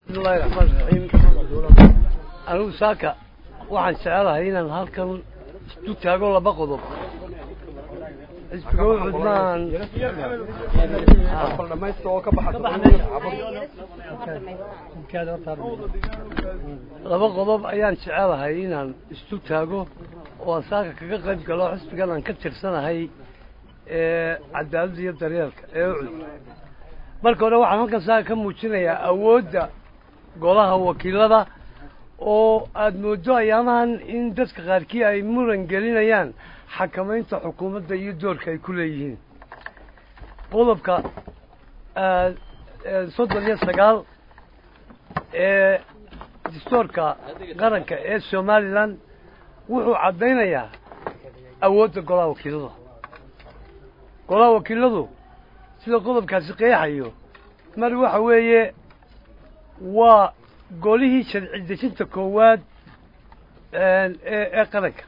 bismillahi raxmaani raxiim anigu saaka waxaan jecelahay inaan halkan isu taago laba qodob xisbiga ucud maan laba qodob ayaan jecelahay inaan isu taago oo aan saaka kaga qayb galo xisbigan aan ka tirsanahay ee cadaaladda iyo daryeelka ee ucud marka hore waxaan halkan saaka ka muujinayaa awoodda golaha wakiilada oo aada moodo ayaamahan in dadka qaarkii ay muran gelinayaan xakamaynta xukuumadda iyo doorka ay ku leeyihiin qodobka soddon iyo sagaal ee dastoorka qaranka ee somalilan wuxuu caddaynayaa awoodda golaha wakiilada golaha wakiiladu sida qodobkaasi qeexayo mar waxa weeye waa golihii sharci dejinta koowaad ee qaranka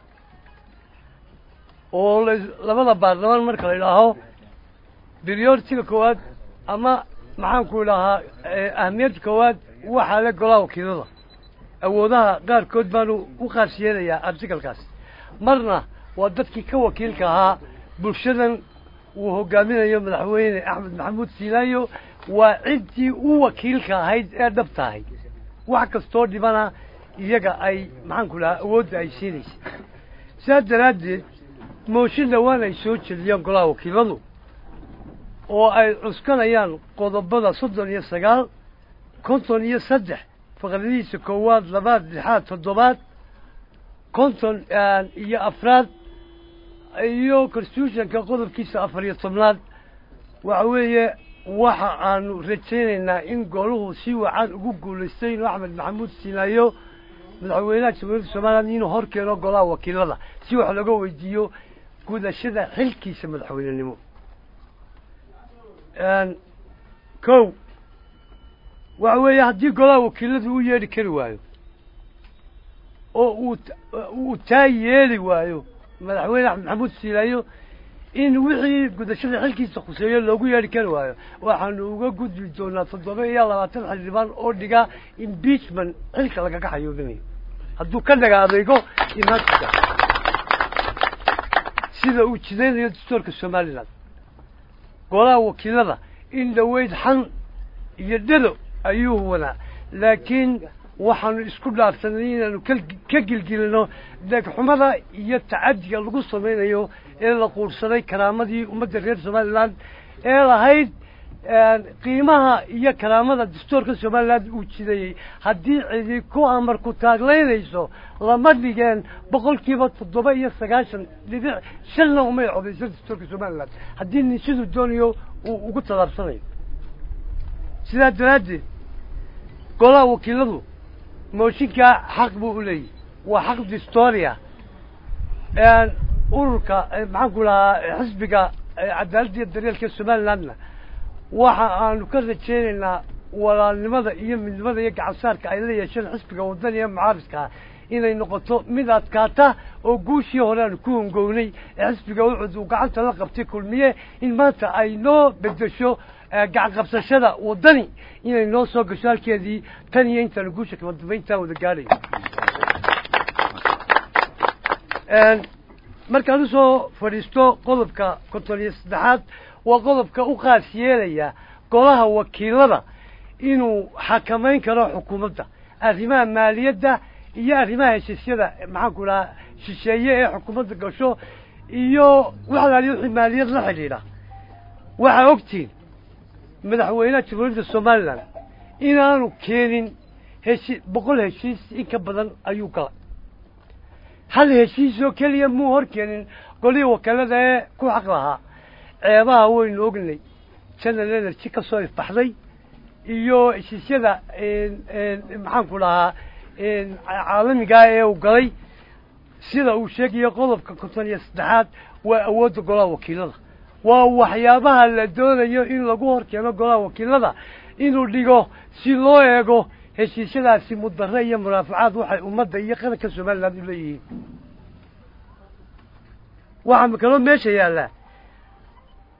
oo labada baarlamaan marka la idhaaho prioritiga koowaad ama maxaanku idhahaa ahamiyadda koowaad waxaa le golaha wakiilada awoodaha qaarkood baanu u qaas yeelayaa artikalkaas marna waa dadkii ka wakiilka ahaa bulshadan uu hogaaminayo madaxweyne axmed maxamuud siilaayo waa ciddii u wakiilka ahayd ee dhab tahay wax kastoo dhibana iyaga ay maxaanku dhahaa awoodda ay siinaysa sidaas daraaddeed mooshin dhowaan ay soo jeliyaan golaha wakiiladu oo ay cuskanayaan qodobada soddon iyo sagaal konton iyo saddex faqradihiisa koowaad labaad lixaad toddobaad konton iyo afraad iyo constitutionka qodobkiisa afar iyo tobnaad waxa weeye waxa aanu rajaynaynaa in goluhu si wacan ugu guulaystay inuu axmed maxamuud siinaayo madaxweynaha jamhuuriyadda somalilan inuu hor keeno golaha wakiilada si wax laga weydiiyo gudashada xilkiisa madaxweynenimo kow waxa weeye haddii golaha wakiiladu u yeedhi kari waayo oo uu uu taa yeeli waayo madaxweyne axmed maxamuud siilaayo in wixii gudashada xilkiisa khuseeyo loogu yeedhi kari waayo waxaanu uga gudbi doonaa toddoba iyo labaatan xildhibaan oo dhiga impeachment xilka lagaga xayoobinayo hadduu ka dhaga adeego imaanka sida uu jidaynayo dastoorka somalilan golaha wakiilada in dhaweyd xan iyo dhado ayuu huwanaa laakiin waxaanu isku dhaafsanay inaanu ka gilgilino deegxumada iyo tacadiga lagu samaynayo ee la quursaday karaamadii ummadda reer somalilan ee lahayd qiimaha iyo karaamada dastoorka somalilan uu jidayey haddii cidi ku amar ku taaglaynayso lama dhigeen boqol kiiba toddoba iyo sagaashan dhibic shanna umay codayso dastoorka somalilan haddii nin siduu doonayo uu ugu tallaabsanayo sidaa daraaddeed golaha wakiiladu mooshinkaa xaq buu u leeyahy waa xaq distoria ururka maxaanku dhahaa xisbiga cadaaladda iyo daryeelka somalilandna waxa aanu ka rajaynaynaa walaalnimada iyo midnimada iyo gacansaarka ay la yeesheen xisbiga waddan iyo mucaaridkaa inay noqoto mid adkaata oo guushii hore aanu ku hongownay ee xisbiga ucud uu gacanta la qabtay kulmiye in maanta ay noo bedesho gacan qabsashada waddani inay noo soo gasho halkeedii tan iyo intaanu guusha kama dambayntaa wada gaadhayo markaan usoo fadhiisto qodobka konton iyo saddexaad waa qodobka u qaas yeelaya golaha wakiilada inuu xakamayn karo xukuumadda arrimaha maaliyadda iyo arrimaha heshiisyada maxaanku dhahaa shisheeye ee xukuumadda gasho iyo wax alaaliyo wixii maaliyad la xidhiidha waxaa ogtiin madaxweynaha jamhuuriyadda somalilan inaanu keenin heshi boqol heshiis in ka badan ayuu galay hal heshiis oo keliya muu hor keenin golihii wakiilada ee ku xaq lahaa ceebaha waynu ognay general energy ka soo ifbaxday iyo heshiisyada maxaanku dhahaa caalamigaa ee uu galay sida uu sheegayo qodobka konton iyo saddexaad waa awoodda golaha wakiilada waa waxyaabaha la doonayo in lagu hor keeno golaha wakiilada inuu dhigo si loo eego heshiisyadaasi mudare iyo munaafacaad waxay ummadda iyo qaranka somaliland u leeyihiin waxaa kaloo meesha yaallaa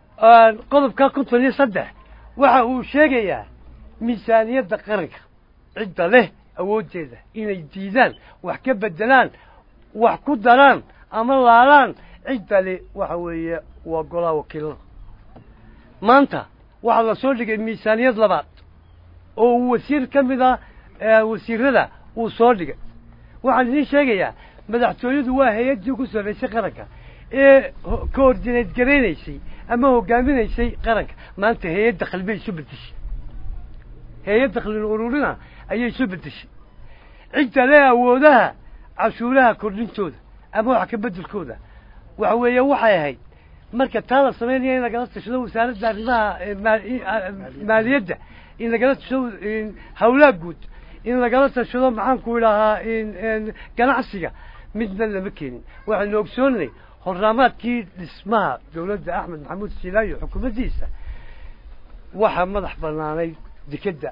qodobka konton iyo saddex waxa uu sheegayaa miisaaniyadda qaranka cidda leh awooddeeda inay diidaan wax ka beddelaan wax ku daraan ama laalaan cidda le waxa weeye waa golaha wakiilada maanta waxaa la soo dhigay miisaaniyad labaad oo uu wasiir ka mid ah wasiirada uu soo dhigay waxaan idiin sheegayaa madaxtooyadu waa hay-addii ku sarraysay qaranka ee coordinate garaynaysay ama hogaaminaysay qaranka maanta hay-ad dakhli bay isu bedeshay hay-ad dakhlin ururina ayay isu bedeshay cidda le awoodaha cashuuraha kordhintooda ama wax ka beddelkooda waxa weeye waxay ahayd marka taa la samaynaya in lagala tashado wasaaradda arrimaha maaliyadda in lagala tashado hawlaha guud in lagala tashado maxaanku idhahaa ganacsiga midna lama keenin waxaynu ogsoonnay horraamaadkii dhismaha dawladda axmed maxamuud silaayo xukuumaddiisa waxaa madax bannaanayd dekedda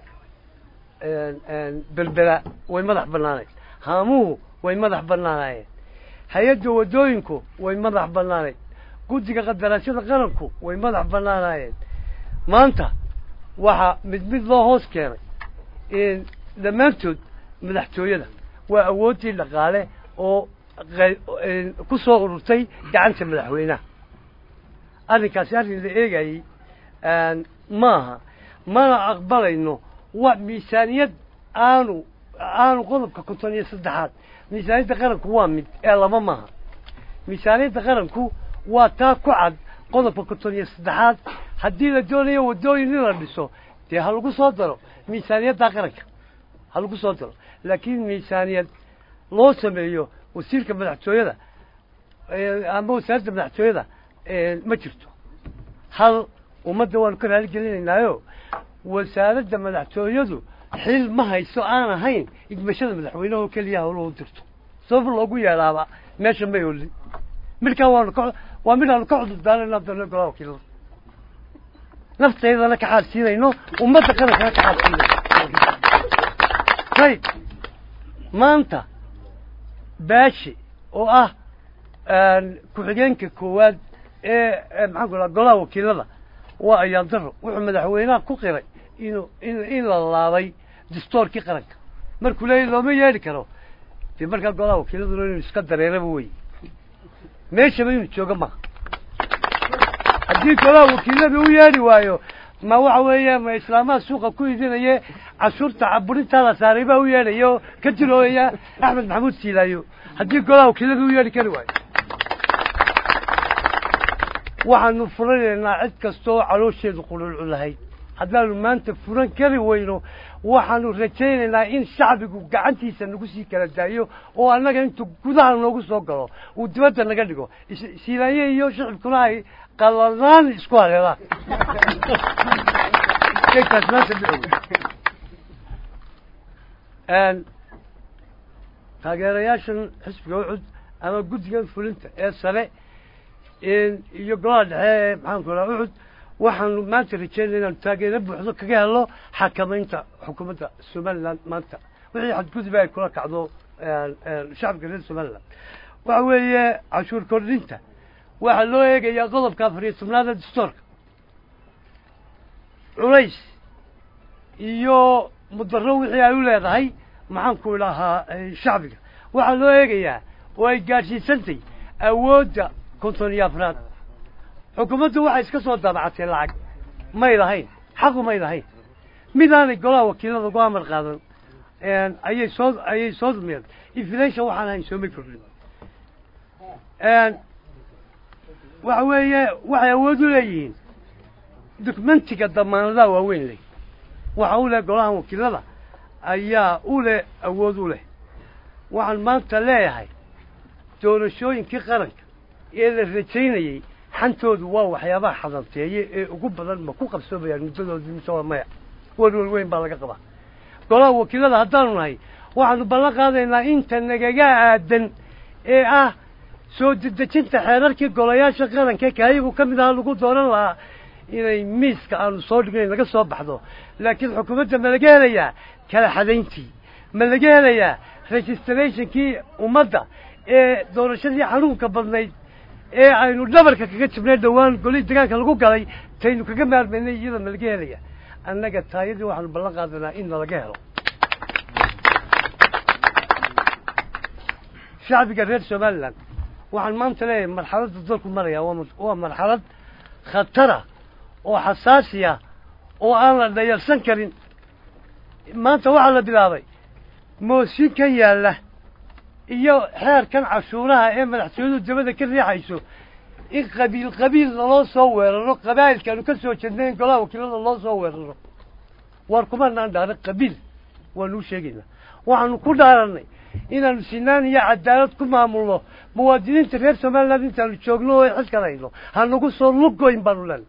berbera way madax bannaanayd haamuhu way madax bannaanaayeen hay-adda waddooyinku way madax bannaanayd guddiga qadaraashada qaranku way madax bannaanaayeen maanta waxaa mid mid loo hoos keenay dhammaantood madaxtooyada waa awooddii dhaqaale oo ku soo ururtay gacanta madaxweynaha arrinkaasi arrin la eegayey maaha mana aqbalayno wa miisaaniyad aanu aanu qodobka konton iyo saddexaad miisaaniyadda qaranku waa mid ee laba maaha miisaaniyadda qaranku waa taa ku cad qodobka konton iyo saddexaad haddii la doonayo waddooyin in la dhiso dee ha lagu soo daro miisaaniyadda qaranka ha lagu soo daro laakiin miisaaniyad loo sameeyo wasiirka madaxtooyada ama wasaaradda madaxtooyada ma jirto hal ummadda waanu ka raali gelinaynaayo wasaaradda madaxtooyadu xil ma hayso aan ahayn igmashada madaxweyneha oo keliya hawlahu dirto sabab loogu yeedhaaba meesha may olin midkaa waanu ka waa mid aanu ka cudur daarayna doona golaha wakiilada nafteydana ka xaadsiinayno ummadda qarankana ka xaadsiinayno ayb maanta baashi oo ah ku-xigeenka koowaad ee maxaan ku dhaha golaha wakiilada waa ayaan daro wuxuu madaxweynaha ku qiray inuu in in la laabay dastoorkii qaranka markuu leeyahy looma yeedhi karo dee markaa golaha wakiiladuna inuu iska dareeraba wey meeshaba inuu joogo maha haddii golaha wakiilada u yeedhi waayo ma waxa weeye ma islaamaha suuqa ku idinaye cashuurta caburintaa la saaray baa u yeedhaya oo ka jiroolaya axmed maxamuud siilaayo haddii golaha wakiilada u yeedhi kari waayo waxaanu furanaynaa cid kasta oo caloosheedu qululcu lahayd haddaanu maanta furan kari weyno waxaanu rajaynaynaa in shacbigu gacantiisa nagu sii kala daayo oo annaga intuu gudaha noogu soo galo uu dibadda naga dhigo siilaanye iyo shicibkuna ay qalanaan isku haleelaan kaas maanta taageerayaashan xisbiga ucud ama guddigan fulinta ee sare iyo golaha dhexe ee maxaanku raha ucud waxaanu maanta rajeynaya inaanu taageero buuxdo kaga helo xakamaynta xukuumadda somaliland maanta wixii xadgudub ay kula kacdo shacabka reer somaliland waxa weeye cashuur kordhinta waxaa loo eegayaa qodobka afar iyo tobnaada dastoorka culays iyo mudaro wixii ay u leedahay maxaanku idhahaa shacbiga waxaa loo eegayaa oo ay gaadhsiisantay awoodda konton iyo afraad xukuumaddu waxay iska soo daabacatay lacag may lahayn xaqu may lahayn midaanay golaha wakiilada ugu amar qaadan ayay soo ayay soo dumiyeen inflation waxaan ahayn soomay kordhin waxa weeye waxay awood u leeyihiin documentiga damaanadaha waaweyn leh waxa u leh golaha wakiilada ayaa u leh awood u leh waxaan maanta leeyahay doorashooyinkii qaranka ee la rajaynayey xantoodu waa waxyaabaha xadanteeye ee ugu badan ma ku qabsoomayaan muddadoodii mise waa maya welwel weyn baa laga qabaa golaha wakiilada haddaanu nahay waxaanu ballan qaadaynaa inta nagaga aadan ee ah soo dedejinta xeerarkii golayaasha qaranka kaayagu ka mid aha lagu dooran lahaa inay miiska aanu soo dhignayn laga soo baxdo laakiin xukuumadda ma laga helayaa kala xadayntii ma laga helayaa registrationkii ummadda ee doorashadii xanuunka badnayd ee aynu dhabarka kaga jibnay dhowaan golihii degaanka lagu galay taynu kaga maarmaynay iyada ma laga helaya annaga taayadii waxaanu ballan qaadanaa in nalaga helo shacbiga reer somalilan waxaan maanta leeyahay marxaladda dalku maraya waa waa marxalad khatara oo xasaasiya oo aan la dhayalsan karin maanta waxaa la bilaabay mooshin ka yaalla iyo xeerkan cashuuraha ee madaxtooyadu dabada ka riixayso in qabiil qabiil laloo soo weeraro qabaa'ilkaanu ka soo jeednay in golaha wakiilada loo soo weeraro waar kumanaan dhaaran qabiil waanuu sheegaynaa waxaanu ku dhaaranay inaanu sinaan iyo cadaalad ku maamulno muwaadiniinta reer somaliland intaanu joogno oo xilkan hayno hanagu soo lugoyn baanu leenay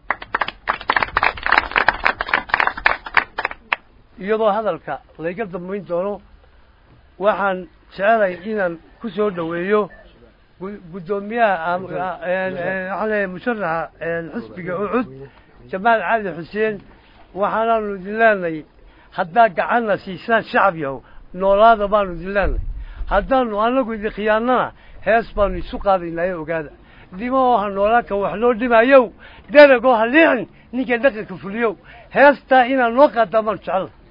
iyadoo hadalka layga dambayn doono waxaan jecelahay inaan ku soo dhoweeyo guddoomiyaha waxaa leeyahay musharaxa xisbiga ucud jamaal cali xuseen waxaanaanu idin leenahay haddaa gacanna siisaan shacab yahow noolaada baanu idin leenahay haddaanu anagu idin khiyaanana hees baanu isu qaadaynaayo ogaada dhimo oo ha noolaanka wax loo dhimayow deragoo ha liicin ninka dhaqanka fuliyow heestaa inaan noo qaadaa baanu jecela